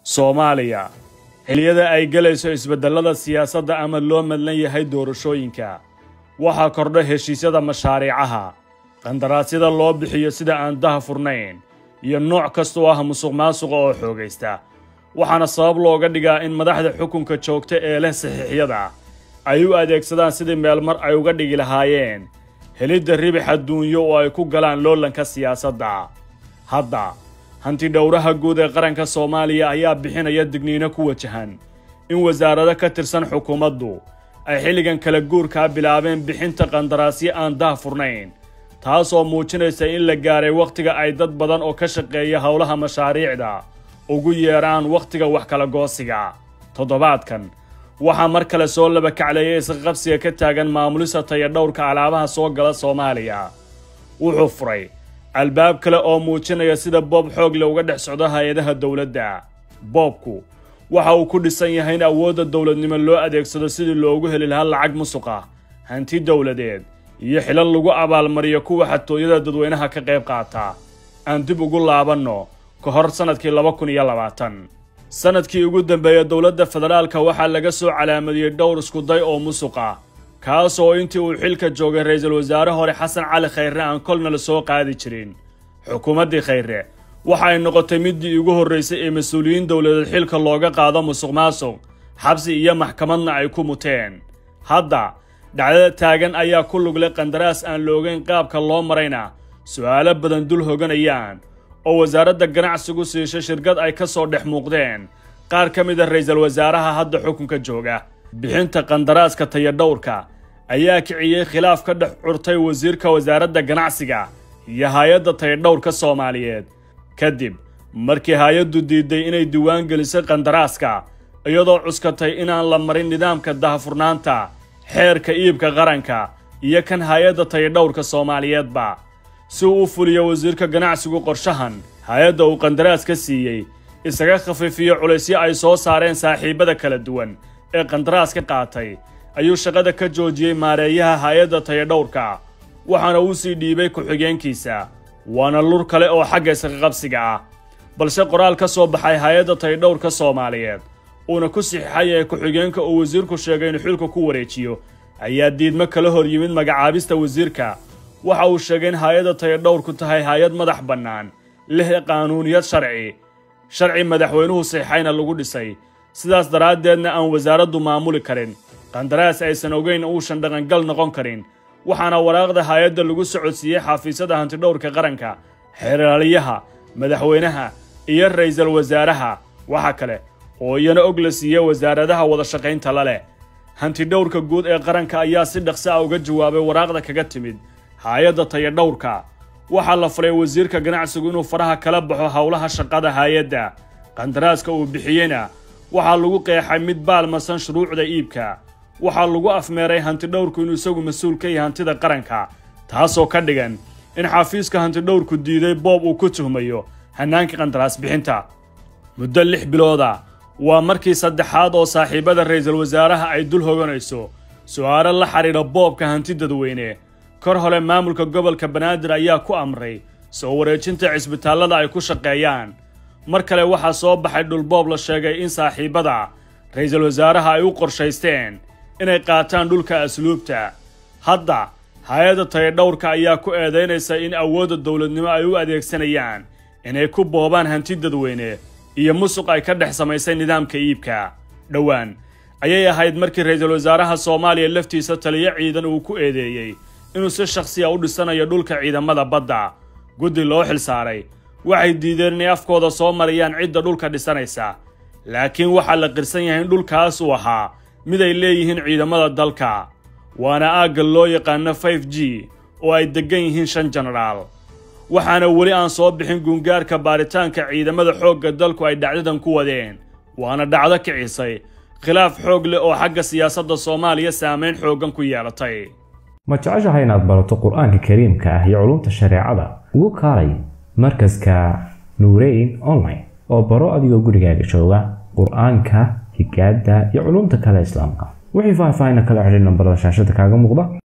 soomaaliya xilliyada ay gelayso isbeddellada siyaasadda ama loo madlan yahay doorashooyinka waxaa kordha heshiisyada mashaariicaha qandaraasyada loo bixiyo sida aan daha furnayn iyo nooc kasta oo ah musuq maasuqa oo xoogaysta waxaana sabab looga dhigaa in madaxda xukunka joogta ee leh saxiixyada ay u adeegsadaan sidii meelmar ay uga dhigi lahaayeen helidda ribix adduunyo oo ay ku galaan loolanka siyaasadda hadda hanti dhowraha guud ee qaranka soomaaliya ayaa bixinaya digniino ku wajahan in wasaarado ka tirsan xukuumaddu ay xilligan kala guurkaa bilaabeen bixinta qandaraasyo aan dah furnayn taasoo muujinaysa in la gaaray wakhtiga ay dad badan oo ka shaqeeya howlaha mashaariicda ugu yeedhaan wakhtiga wax kala goosiga toddobaadkan waxaa mar kale soo laba kacleeyay isqaqabsiga ka taagan maamulista tayadhowrka alaabaha soo gala soomaaliya wuxuu furay albaab kale oo muujinaya sida boob xoog le uga dhex socdo hay-adaha dowladda boobku waxa uu ku dhisan yahay in awoodda dowladnimo loo adeegsado sidii loogu heli lahaa lacag musuqa hanti dowladeed iyo xilal lagu abaalmariyo kuwa xatooyada dadweynaha ka qayb qaata aan dib ugu laabanno ka hor sannadkii laba kun iyo labaatan sannadkii ugu dambeeya dowladda federaalka waxaa laga soo calaamadiyey dhowr iskuday oo musuqa kaas oo intii uu xilka joogay ra-iisul wasaare hore xasan cali khayre aan kolna la soo qaadi jirin xukuumaddii khayre waxa ay noqotay middii ugu horraysay ee mas-uuliyiin dowladeed xilka looga qaado musuq maasuq xabsi iyo maxkamadna ay ku muteen hadda dhacdada taagan ayaa ku lugle qandaraas aan loogeyn qaabka loo marayna su'aalo badan dul hoganayaan oo wasaaradda ganacsigu siishay shirkad ay ka soo dhex muuqdeen qaar ka mid a ra-iisul wasaaraha hadda xukunka jooga bixinta qandaraaska tayadhowrka ayaa kiciyey khilaaf ka dhex curtay wasiirka wasaaradda ganacsiga iyo hay-adda tayadhowrka soomaaliyeed kadib markii hay-addu diiday inay diiwaan gelisay qandaraaska iyadoo cuskatay inaan la marin nidaamka dahafurnaanta xeerka iibka qaranka iyo kan hay-adda tayadhowrka soomaaliyeedba si uu u fuliyo wasiirka ganacsigu qorshahan hay-adda uu qandaraas ka siiyey isaga khafiifiyo culaysyo ay soo saareen saaxiibada kala duwan ee qandaraas ka qaatay ayuu shaqada ka joojiyey maareeyaha hay-adda tayadhowrka waxaana uu sii dhiibay ku-xigeenkiisa waana lur kale oo xagga isqaqabsiga ah balse qoraal ka soo baxay hay-adda tayadhowrka soomaaliyeed uuna ku sixixay ee ku-xigeenka uu wasiirku sheegay inuu xilka ku wareejiyo ayaa diidmo kala hor yimid magacaabista wasiirka waxa uu sheegay in hay-adda tayadhowrku tahay hay-ad madax bannaan leh qaanuuniyad sharci sharci madaxweynuhu sixixayna lagu dhisay sidaas daraaddeedna aan wasaaraddu maamuli karin qandaraas aysan ogeyn uusan dhaqangal noqon karin waxaana waraaqda hay-adda lagu socodsiiyey xafiisyada hantidhowrka qaranka xeeraaliyaha madaxweynaha iyo ra'iisul wasaaraha waxa kale oo iyana og la siiyey wasaaradaha wada shaqaynta la leh hantidhowrka guud ee qaranka ayaa si dhaqsi ah uga jawaabay waraaqda kaga timid hay-adda tayadhowrka waxaa la faray wasiirka ganacsigu inuu faraha kala baxo howlaha shaqada hay-adda qandaraaska uu bixiyeyna waxaa lagu qeexay mid baalmarsan shuruucda iibka waxaa lagu afmeeray hantidhowrku inuu isagu mas-uul ka yahay hantida qaranka taasoo ka dhigan in xafiiska hantidhowrku diiday boob uu ku tuhmayo hannaanka qandaraas bixinta muddo lix bilooda waa markii saddexaad oo saaxiibada ra'iisul wasaaraha ay dul hoganayso su'aalo la xidhiidha boobka hanti dadweyne kor hole maamulka gobolka banaadir ayaa ku amray soo wareejinta cisbitaallada ay ku shaqeeyaan mar kale waxaa soo baxay dhulboob la sheegay in saaxiibada ra'iisul wasaaraha ay u qorshaysteen inay qaataan dhulka asluubta hadda hay-adda tayadhowrka ayaa ku eedaynaysa in awoodda dowladnimo ay u adeegsanayaan inay ku boobaan hanti dadweyne iyo musuq ay ka dhex samaysay nidaamka iibka dhowaan ayay ahayd markii ra'iisul wasaaraha soomaaliya laftiisa taliyo ciidan uu ku eedeeyey inuu si shakhsiya u dhisanayo dhulka ciidamada badda guddi loo xil saaray waxay diideen inay afkooda soo marayaan cidda dhulka dhisanaysa laakiin waxaa la qirsan yahay in dhulkaas uu ahaa mid ay leeyihiin ciidamada dalka waana aagga loo yaqaano five g oo ay deggan yihiin shan jenaraal waxaana weli aan soo bixin guungaarka baaritaanka ciidamada xoogga dalku ay dhacdadan ku wadeen waana dhacdo kicisay khilaaf xoog leh oo xagga siyaasadda soomaaliya saamayn xooggan ku yeelatay ma jeceshahay inaad barato qur-aanka kariimka ah iyo culumta shareecada ugu kaalay markaska nuureyn online oo baro adigoo gurigaaga jooga qur-aanka higaada iyo culumta kale islaamka wixii faahfaahin kala xidhiir nambarada shaashada kaaga muuqda